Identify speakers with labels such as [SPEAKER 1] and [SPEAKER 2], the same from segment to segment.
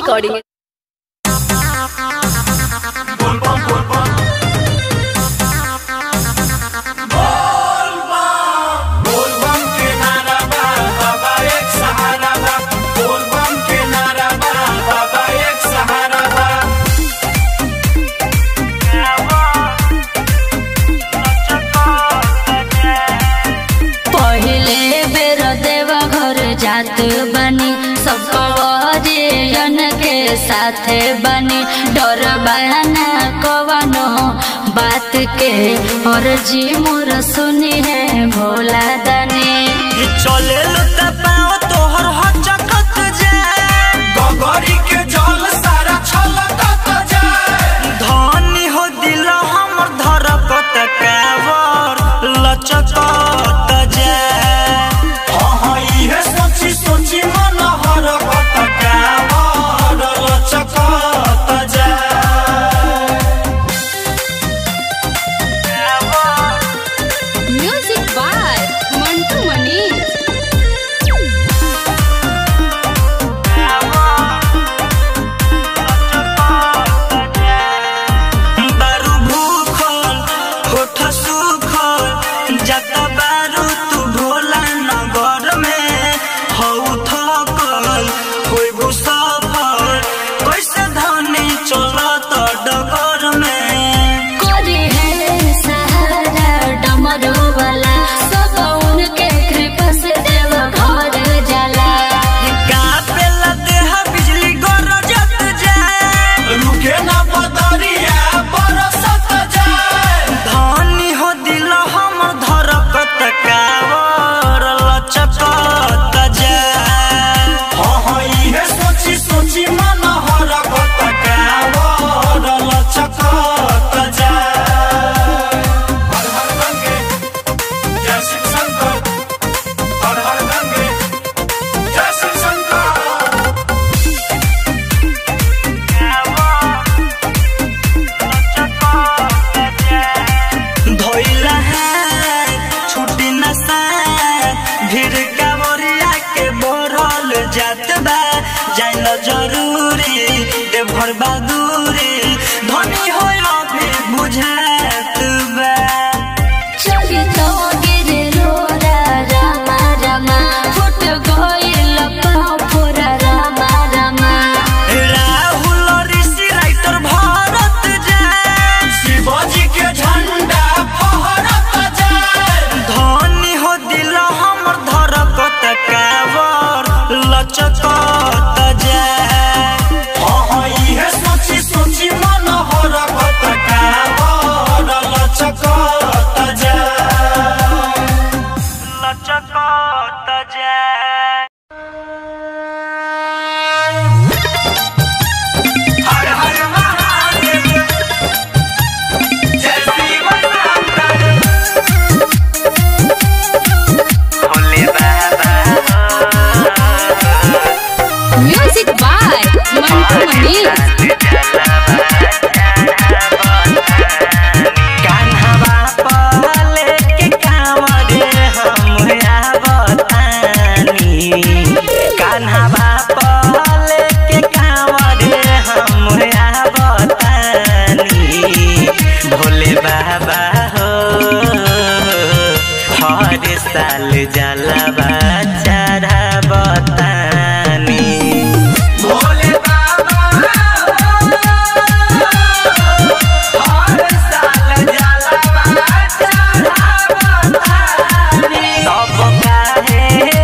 [SPEAKER 1] Recording
[SPEAKER 2] बोलबम के नारा बा बाबा एक सहारा बा बोलबम के नारा बा बाबा एक सहारा बा
[SPEAKER 3] पहिले बेर देवा घर जात बनी सब परिजन के साथ बनी डर बहाना कवनो बात के और जी मोर सुनी है भोला दनी
[SPEAKER 4] चले लुता पाओ तोहर हचकत जाए
[SPEAKER 2] गगरी के जल सारा छलकत जाए
[SPEAKER 4] धनी हो दिल हमर धरकत कावर लचकत जाए
[SPEAKER 2] हाँ हाँ इहे सोची सोची मन हरकत कावर लचकत जाए
[SPEAKER 1] म्यूजिक बाय मंटू मनी
[SPEAKER 4] बारू भूखल होठ सुखल जता बारू तू भोला नगर में हऊ थकल होइबू सफल कैसे धनी चलत डगर में
[SPEAKER 3] कोरी है सहारा डमरू वाला सब उनके कृपा से देव घर जाला
[SPEAKER 4] कापेला देह बिजली गरजत जाए
[SPEAKER 2] रुके ना बदरिया बरसत जाए
[SPEAKER 4] धनी हो दिल हमर धरकत कावर लचकत जाए
[SPEAKER 2] हाँ हाँ इहे सोची सोची मन हरकत कावर लचकत जाए हर हर गंगे जय शिव शंकर हर हर गंगे जय शिव शंकर
[SPEAKER 4] धोइला है छुट्टी नशा भीड़ कावरिया के बोरल जात बा जान जरूरी देवघर बहादुरी धनी हो अभी बुझात बा
[SPEAKER 3] चली तो गिरे रोरा रामा रामा फुट गइल पाँव फोरा रामा रामा
[SPEAKER 4] राहुल ऋषि राइटर भारत जाए
[SPEAKER 2] शिवाजी के झंडा फहरत जाए
[SPEAKER 4] धनी हो दिल हमर धरकत कावर लचकत जाए
[SPEAKER 2] हाँ हाँ इहे सोची सोची मन हरकत कावर लचकत जाए
[SPEAKER 4] लचकत जाए
[SPEAKER 2] हर हर महादेव जय शिव शंकर
[SPEAKER 4] भोले बाबा
[SPEAKER 1] म्यूजिक बाय मंटू मनी
[SPEAKER 4] कान्हवा पहले के कांवरे हम आवतानी कान्हवा पहले के कांवरे हम आवतानी भोले बाबा हो हर साल जलवा चढ़ावतानी
[SPEAKER 2] भोले बाबा हर साल जलवा चढ़ावतानी
[SPEAKER 4] तब काहे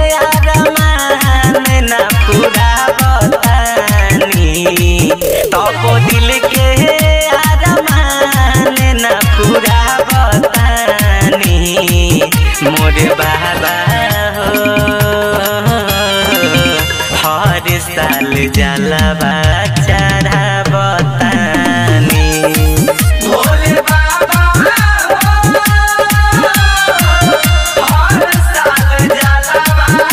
[SPEAKER 4] अरमान न पुरावतानी तब दिल के अरमान न पुरावतानी मोर बाबा हो हर साल जलवा चढ़ावतानी
[SPEAKER 2] भोले बाबा हर साल जलवा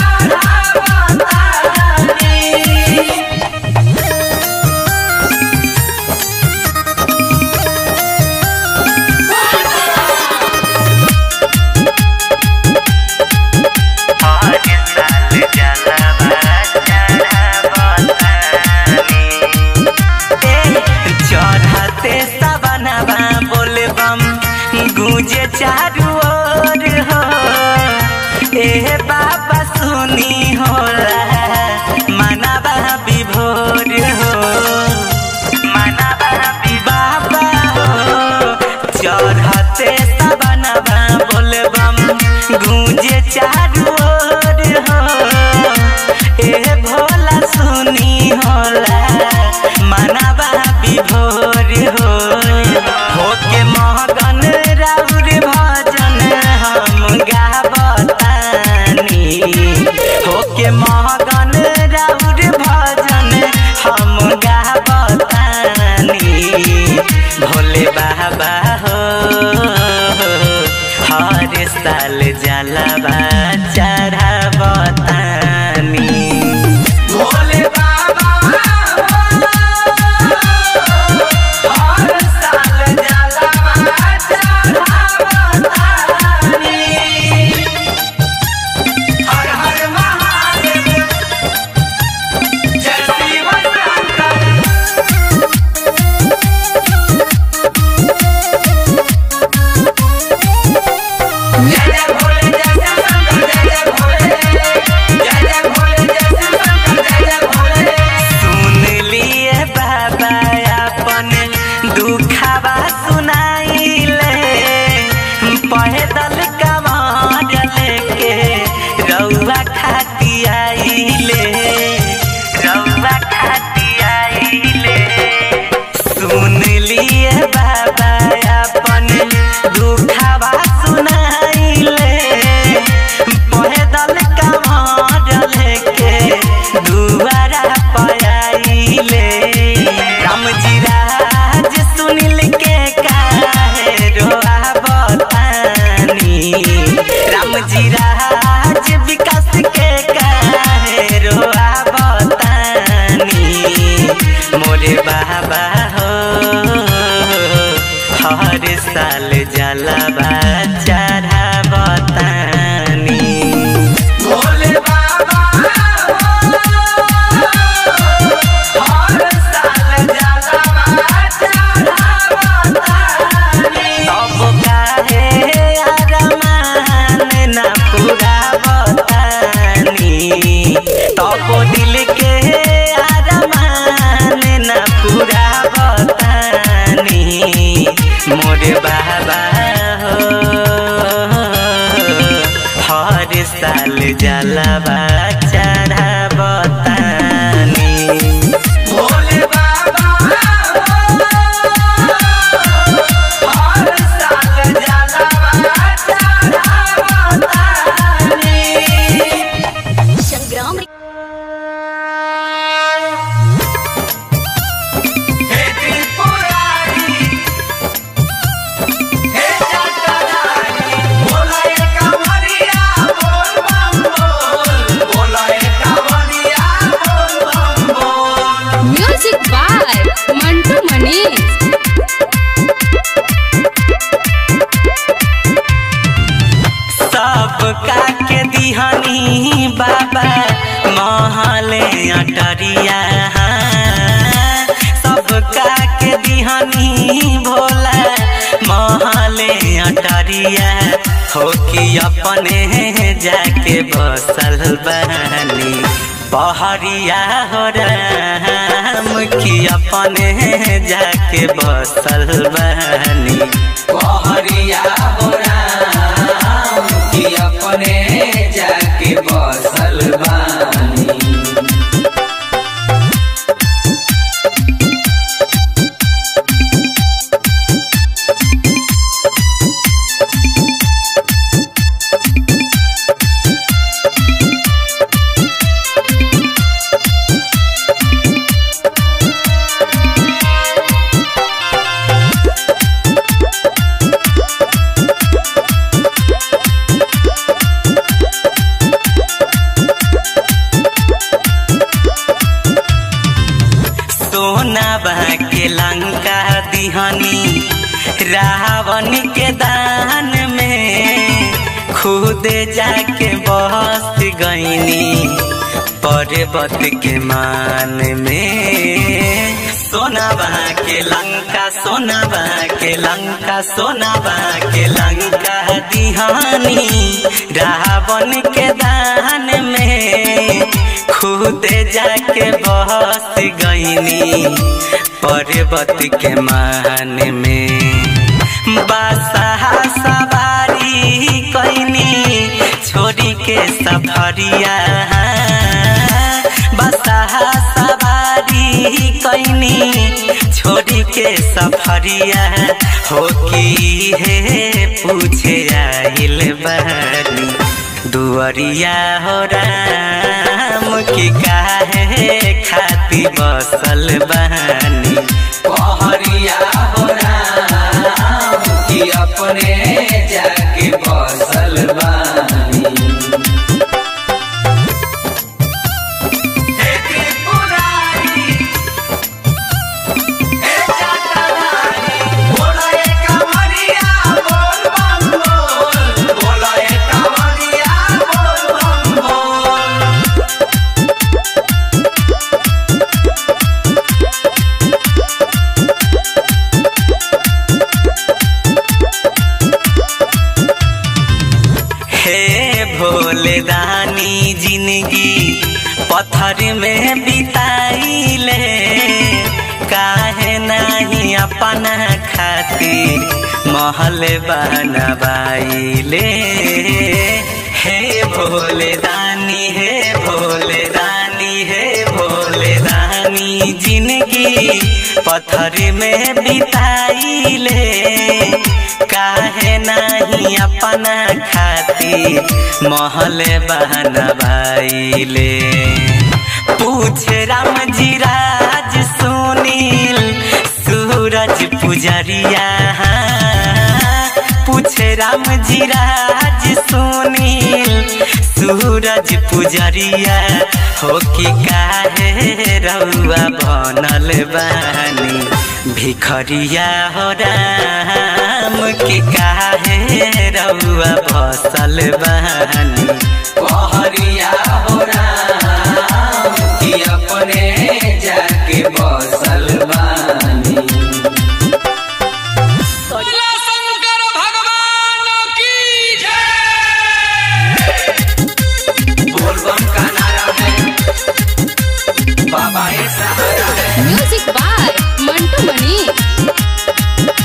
[SPEAKER 2] चढ़ावतानी
[SPEAKER 4] हाँ गूंजे चारू ओर हो ए बाबा सुनी होला मनवा विभोर हो मनवा बाबा हो चढ़ते सबनवा बोलबम गूंजे चारू ओर हो ए भोला सुनी होला मनवा विभोर हो होके महगन राउर भजन हम गावतानी होके महगन राउर भजन हम गावतानी भोले बाबा हो हर साल जलवा चढ़ावतानी
[SPEAKER 2] भोले बाबा हर साल जलवा चढ़ावतानी हर हर महादेव जय शिव शंकर जय जय भोले जय जय शंकर जय जय भोले जय जय भोले जय जय शंकर जय जय भोले
[SPEAKER 4] सुन लिए बाबा अपन दुखावा सुनाइले पैदल कमार लेके रउआ खाती आइले रउआ खाती आइले सुन लिए बाबा अपन दुखावा सुनाइले पैदल कमार लेके दुआरा पयाइले राम जी राज सुनिल के काहे रोआ बतानी राम जी राज विकास के काहे रोआ बतानी मोरे बाबा हो हर साल जलवा चढ़ावतानी
[SPEAKER 2] भोले बाबा हर साल जलवा चढ़ावतानी
[SPEAKER 4] तब काहे अरमान न पूरा बतानी तब दिल के अरमान न पूरा बतानी मोरे बाबा हो हर साल जलवा चढ़ावतानी
[SPEAKER 2] भोले बाबा हर साल जलवा चढ़ावतानी
[SPEAKER 3] संग्राम
[SPEAKER 2] हे त्रिपुरारी हे जटाधारी बोला ये कांवरिया बोल बम बोल बोला ये कांवरिया बोल बम बोल
[SPEAKER 1] म्यूजिक बाय मंटू मनीष
[SPEAKER 4] सब का के दिहनी बाबा महले अटरिया सब का के दिहनी भोला महले अटरिया हो कि अपने जाके बसल बनी पहरिया हो राम कि अपने जाके बसल बनी
[SPEAKER 2] पहरिया हो राम कि अपने जाके बसल बानी
[SPEAKER 4] सोना के लंका दिहनी रावण के दान में खुद जाके बस गईनी पर्वत के मान में सोनाबा के लंका सोनाबा के लंका सोनाबा के लंका दिहानी रावण के दान में खुद जाके बस गईनी पर्वत के मान में बासा सवारी कैनी छोड़ी के सफरिया बसा सवारी कैनी छोड़ी के सफरिया हो की हे पूछे आइल बानी दुअरिया हो राम की काहे खाती बसल बानी
[SPEAKER 2] पहरिया हो राम कि अपने जाके बसल बानी हे त्रिपुरारी, हे जटाधारी, बोलो ए कमरिया, बोल बम बोल। बोलो ए कमरिया, बोल बम बोल।
[SPEAKER 4] हे भोले दानी जिंदगी पत्थर में बिताइले काहे नहीं अपना खातिर महल बनवाइले हे भोले दानी हे भोले दानी हे भोले दानी जिंदगी पत्थर में बिताइले काहे नहीं अपना खातिर महल बनवाइले पूछे राम जी राज सुनील सूरज पुजरिया पूछे राम जी राज सुनील सूरज पुजरिया हो कि काहे रउआ बनल बानी भिखरिया हो राम कि काहे रउआ फसल बानी
[SPEAKER 2] पहरिया हो राम कि अपने जाके बसल बानी
[SPEAKER 5] शंकर भगवान की जय
[SPEAKER 2] बोलबम का नारा है बाबा एक सहारा है
[SPEAKER 1] म्यूजिक बाय मंटू मनी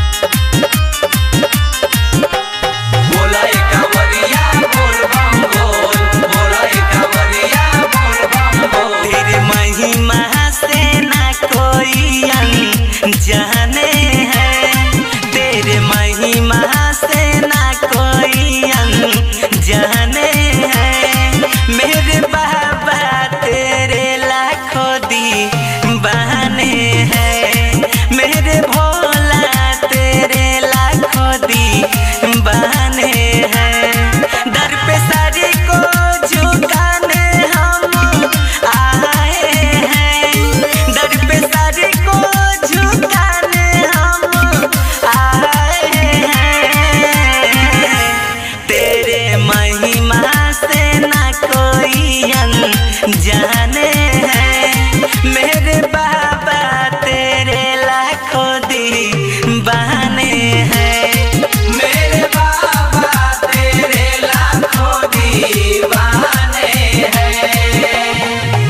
[SPEAKER 2] बोला एक कंवरिया बोलबम बोल बोला एक कंवरिया बोलबम बोल
[SPEAKER 4] तेरे महिमा से ना कोई जाने है तेरे महिमा से ना कोई जाने है मेरे बाबा तेरे लाखों दी बहाने हैं मेरे भोला तेरे लाखों दी बहाने हैं दर पे सारी को झुकाने हम आए हैं दर पे सारी को झुकाने हम आए हैं तेरे महिमा से ना कोई जाने हैं मेरे बाबा तेरे लाखों दी बहाने हैं
[SPEAKER 2] मेरे बाबा तेरे लाखों दीवाने हैं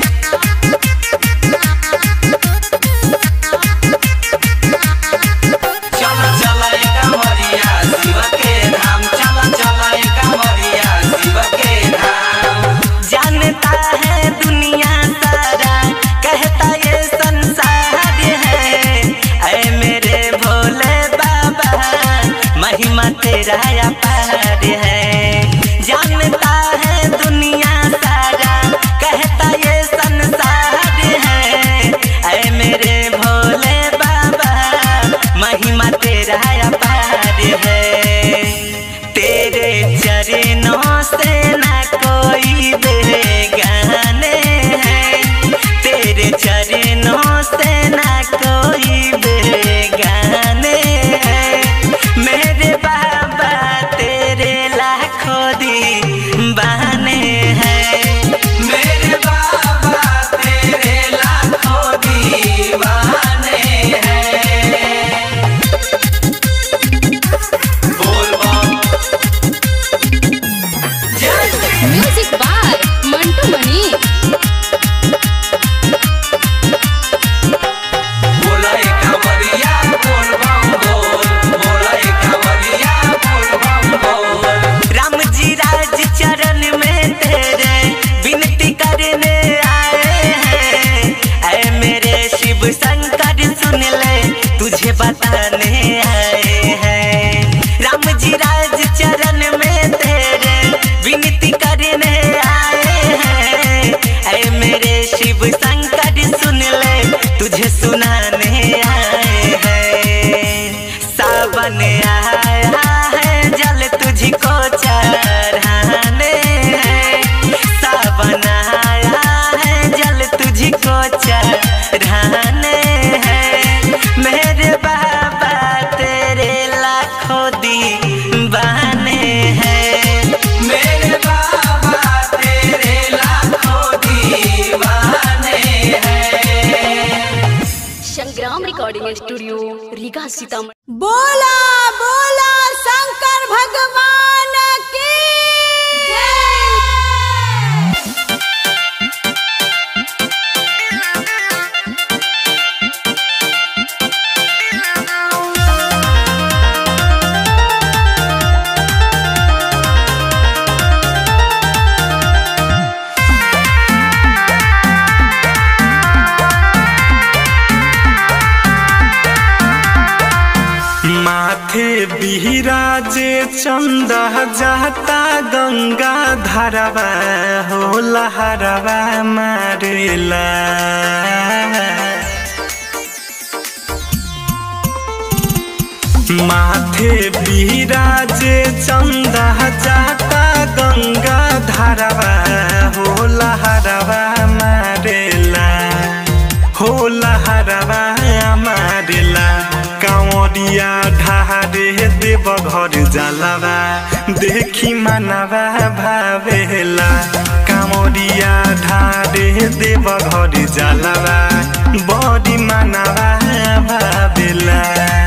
[SPEAKER 2] चला चला ए कंवरिया शिव के धाम चला चला ए कंवरिया शिव के धाम
[SPEAKER 4] जानता है दुनिया सारा कहता ये संसार है ऐ मेरे भोले बाबा महिमा तेरा अपार है जानता है दुनिया सारा कहता ये संसार है ऐ मेरे भोले बाबा महिमा तेरा अपार है तेरे चरणों से ना कोई बेगाने हैं तेरे चरणों से ना कोई बेगाने हैं मेरे बाबा तेरे लाखों दी बहाने हैं
[SPEAKER 2] मेरे बाबा तेरे लाखों दीवाने
[SPEAKER 4] सावन आया है जल तुझको चढ़ाने हैं सावन आया है जल तुझको चढ़ाने हैं मेरे बाबा तेरे लाखों दीवाने हैं
[SPEAKER 2] मेरे बाबा तेरे लाखों दीवाने हैं
[SPEAKER 1] संग्राम रिकॉर्डिंग स्टूडियो रीगा सीतामढ़ी
[SPEAKER 6] बोला बोला शंकर भगवान की जय
[SPEAKER 7] माथे बिहराजे चंदा जाता गंगा धरवा हो लहरवा मारेला माथे बिहराजे चंदा जाता गंगा धरवा हो लहरवा मारेला हो लहरवा मारेला कांवरिया ढारे देव घर जलवा देखी मनवा भावेला कांवरिया ढारे देव घर जलवा बड़ी मनवा भावेला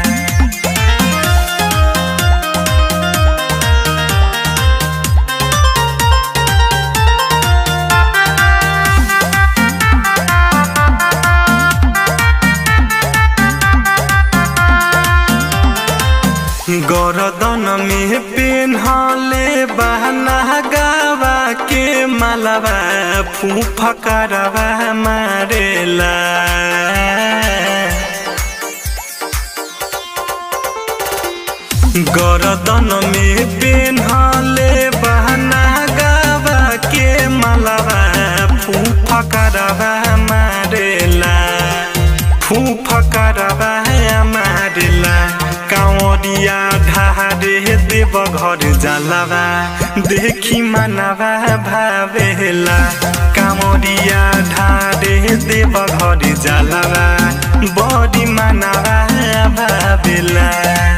[SPEAKER 7] गरदन में पेन्हले बहना गावा के मलबा फूफकरवा मारेला गरदन में पेन्हले बहना गावा के मलबा फूफकरवा मारेला फूफकरवा मारेला कांवरिया ढारे देव घर जलवा देखी मनवा भावेला कांवरिया ढारे देव घर जलवा बड़ी मनवा भावेला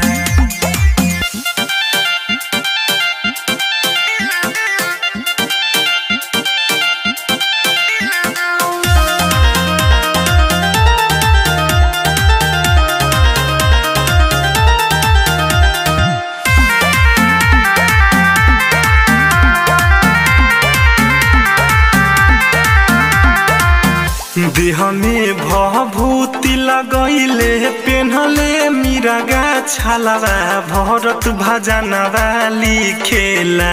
[SPEAKER 7] देह में भभूति लगैले पेन्हले मिरगा छलवा भरत भजनवा लिखेला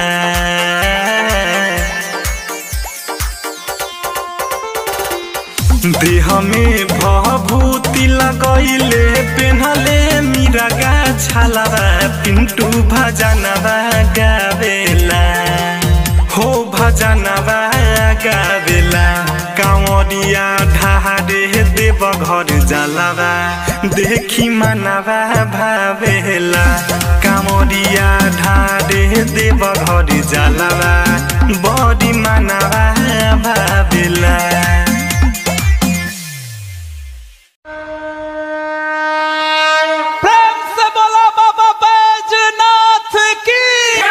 [SPEAKER 7] देह में भभूति लगैले पेन्हले मिरगा छलवा पिंटू भजनवा गावेला हो भजनवा गावेला कांवरिया ढारे देव घर जलवा देखी मनवा भावेला कांवरिया ढारे देव घर जलवा बड़ी मनवा भावेला
[SPEAKER 5] प्रेम से बोला बाबा बैजनाथ की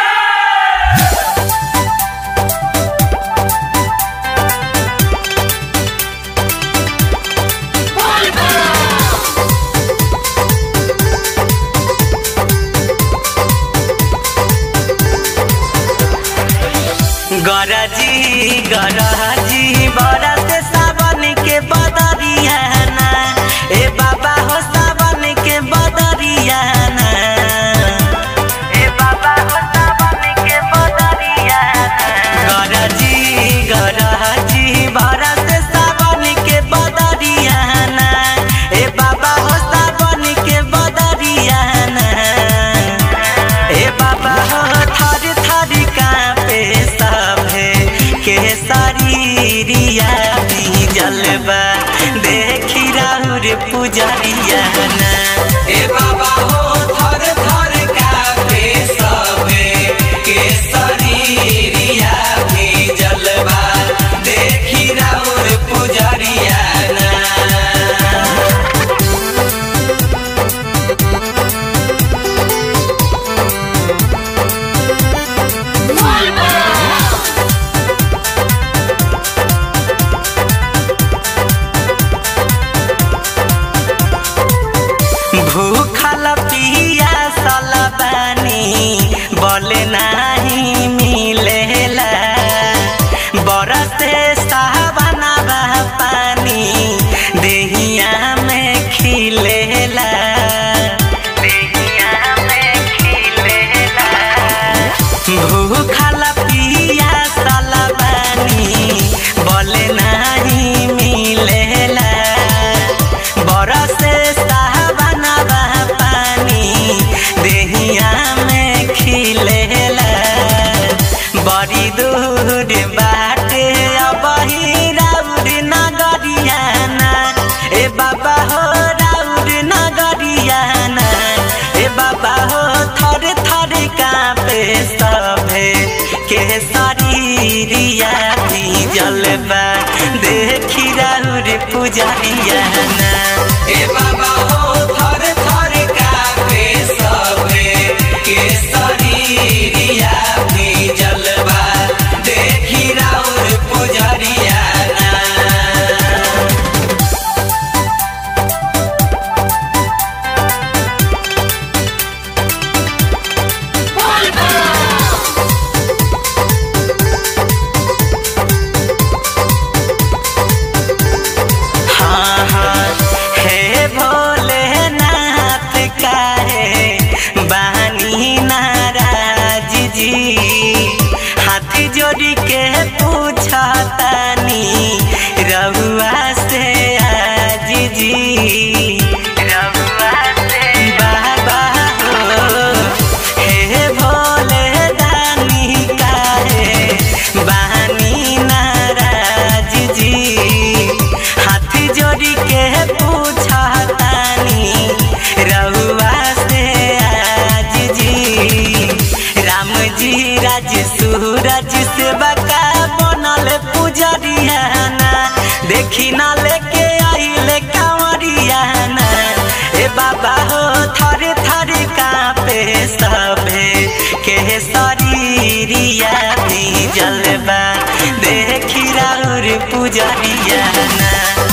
[SPEAKER 4] गरजी गरजी बरस सावन के बदरिया ना ए बाबा हो सावन के बदरिया ना ए बाबा हो सावन के बदरिया ना गरजी गरजी बरस सावन के बदरिया ना ए बाबा हो सावन के बदरिया ना ए बाबा हो थर थर कांपे सभे के शरीरिया जलबा देखी राहुर पुजरिया ना
[SPEAKER 2] ए बाबा हो थर
[SPEAKER 4] पुजरिया ना
[SPEAKER 2] ए बाबा हो थर थर कापे सबे के शरीरिया भी जलवा देखी राउर पुजरिया ना
[SPEAKER 4] हाँ हाँ हे भोलेनाथ काहे बानी नाराज जी हाथ जोड़ी के पूछतानी रहुआ से आज जी रहुआ से बाबा हो हे भोले दानी काहे बानी नाराज जी हाथ जोड़ी के पूछतानी रहुआ से आज जी राम जी राज सूरज से बका बनल पुजरिया ना देखी ना लेके आइले कांवरिया ना ए बाबा हो थर थर कापे सबे के शरीरिया भी जलबा देखी राउर पुजरिया ना